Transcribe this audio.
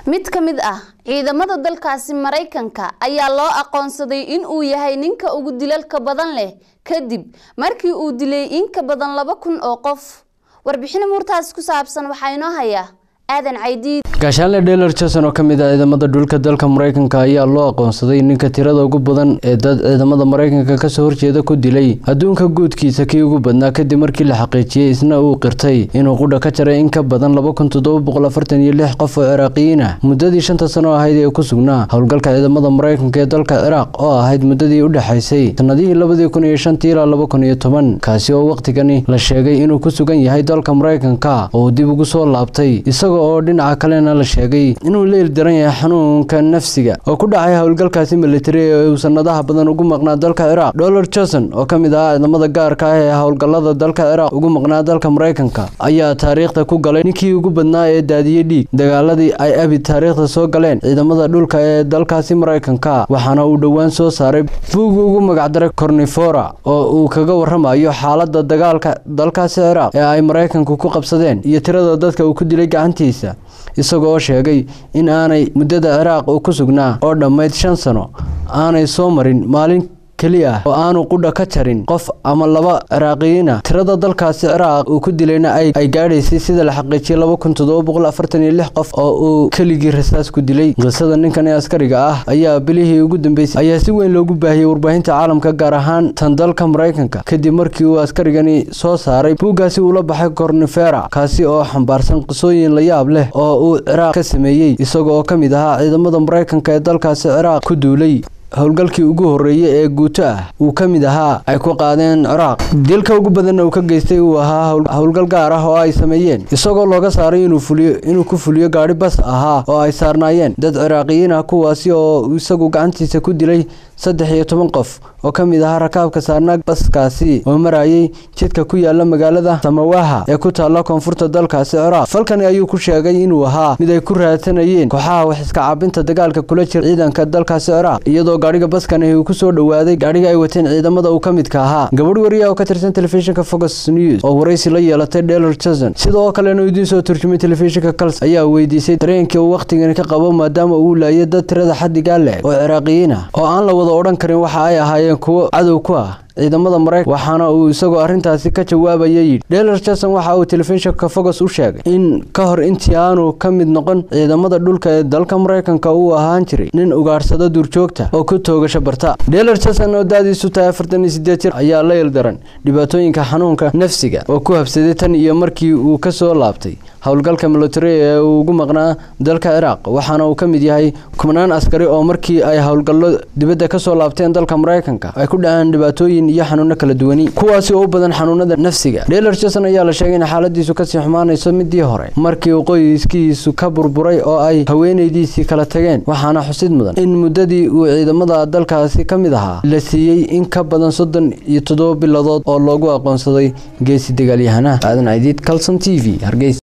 mid ka mid ah ciidamada dalkaasi maraykanka ayaa loo aqoonsaday in uu yahay ninka ugu dilalka badan leh kadib markii uu dilay in ka badan laba kun oo qof warbixin muurtaas ku saabsan waxaa inoo haya aadan caydiid gaashaanle dheeler jason oo ka mid ah ciidamada dhulka dalka maraykanka ayaa loo aqoonsaday ninka tirada ugu badan ee dad ciidamada maraykanka kasoo horjeeda ku dilay adduunka guudkiisa kii ugu badnaa kadib markii la xaqiijiyey isna uu qirtay inuu qudha ka jaray in ka badan laba kun toddoba boqol afartan iyo lix qof oo ciraaqiyiin ah muddadii shanta sano ahayd ee ku sugnaa howlgalka ciidamada maraykanka ee dalka ciraaq oo ahayd muddadii u dhexaysay sanadihii labadii kun iyo shantii ilaa laba kun iyo toban kaasi oo wakhtigani la sheegay inuu ku sugan yahay dalka maraykanka oo dib ugu soo laabtay isagoo oo dhinaca kalena la sheegay inuu leel daran yahay xanuunka nafsiga oo ku dhacay howlgalkaasi militari ee uu sanadaha badan ugu maqnaa dalka ciraaq dolar johnson oo ka mid ahaa ciidamada gaarka ah ee howlgalada dalka ciraaq ugu maqnaa dalka maraykanka ayaa taariikhda ku galay ninkii ugu badnaa ee daadiyey dhiig dagaaladii ay abid taariikhda soo galeen ciidamada dhulka ee dalkaasi maraykanka waxaana uu dhowaan soo saaray buugi ugu magacdaray cornifora oo uu kaga waramayo xaalada dagaalka dalkaasi ciraaq ee ay maraykanku ku qabsadeen iyo tirada dadka uu ku dilay gacantii isagoo sheegay in aanay muddada ciraaq uu ku sugnaa oo dhammayd shan sano aanay soo marin maalin keliya oo aanu qudha ka jarin qof ama laba ciraaqiyiina tirada dalkaasi ciraaq uu ku dilayna ay gaadhaysay sida la xaqiijiyay laba kun toddoba boqol afartan iyo lix qof oo uu keligii rasaas ku dilay qisada ninkan ee askariga ah ayaa bilihii ugu dambeysay ayaa si weyn loogu baahiyey warbaahinta caalamka gaar ahaan tan dalka maraykanka kadib markii uu askarigani soo saaray buuggaasi uula baxay cornifera kaasi oo xambaarsan qisooyin la yaab leh oo uu ciraaq ka sameeyey isaga oo ka mid ahaa ciidamada maraykanka ee dalkaasi ciraaq ku duulay howlgalkii ugu horreeyey ee guuto ah uu ka mid ahaa ay ku qaadeen ciraaq dilka ugu badanna uu ka geystay uu ahaa howlgal gaar ah oo ay sameeyeen isagoo looga saaray inuu ku fuliyo gaadhi bas ahaa oo ay saarnaayeen dad ciraaqiyiin ah kuwaasi oo isagu gacantiisa ku dilay saddex iyo toban qof oo ka mid ahaa rakaabka saarnaa baskaasi oo marayay jidka ku yaala magaalada samawaha ee ku taalla koonfurta dalkaasi ciraaq falkani ayuu ku sheegay inuu ahaa mid ay ku raadsanayeen kooxaha wax iska caabinta dagaalka kula jira ciidanka dalkaasi ciraaq iyadoo gaadhiga baskani uu ku soo dhowaaday gaadhiga ay wateen ciidamada uu ka midka ahaa gabadh wariya oo ka tirsan telefishinka fox news oo waraysi la yeelatay dheler jason sidoo kalena idiin soo turjumay telefishinka kals ayaa weydiisay dareenkii uu wakhtigani ka qabo maadaama uu laayay dad tirada xadigaa leh oo ciraaqiyiin ah oo aan la wada odhan karin waxa ay ahaayeen kuwo cadow ku ah ciidamada maraykan waxaana uu isagoo arrintaasi ka jawaabaya yidhi dheler jason waxa uu telefishinka fogos u sheegay in ka hor intii aanu ka mid noqon ciidamada dhulka ee dalka maraykanka uu ahaan jiray nin ugaadhsada duurjoogta oo ku toogasho barta dheler jason oo daadiisu tahay afartan iyo sideed jir ayaa la ildaran dhibaatooyinka xanuunka nafsiga oo ku habsaday tan iyo markii uu ka soo laabtay howlgalka militari ee uu ugu maqnaa dalka ciraaq waxaana uu ka mid yahay kubnaan askari oo markii ay howlgallo dibadda ka soo laabteen dalka maraykanka ay ku dhaceen dhibaatooyin iyo xanuuno kala duwani kuwaasi oo u badan xanuunada nafsiga dheler jason ayaa la sheegay in xaaladiisu kasii xumaanayso midii hore markii uu qoyskiisu ka burburay oo ay haweenaydiisii kala tageen waxaana xusid mudan in muddadii uu ciidamada dalkaasi ka mid ahaa la siiyey in ka badan soddon iyo toddoba biladood oo loogu aqoonsaday geesi dagaalyahanaha aadan caydiid calson t v hargeysa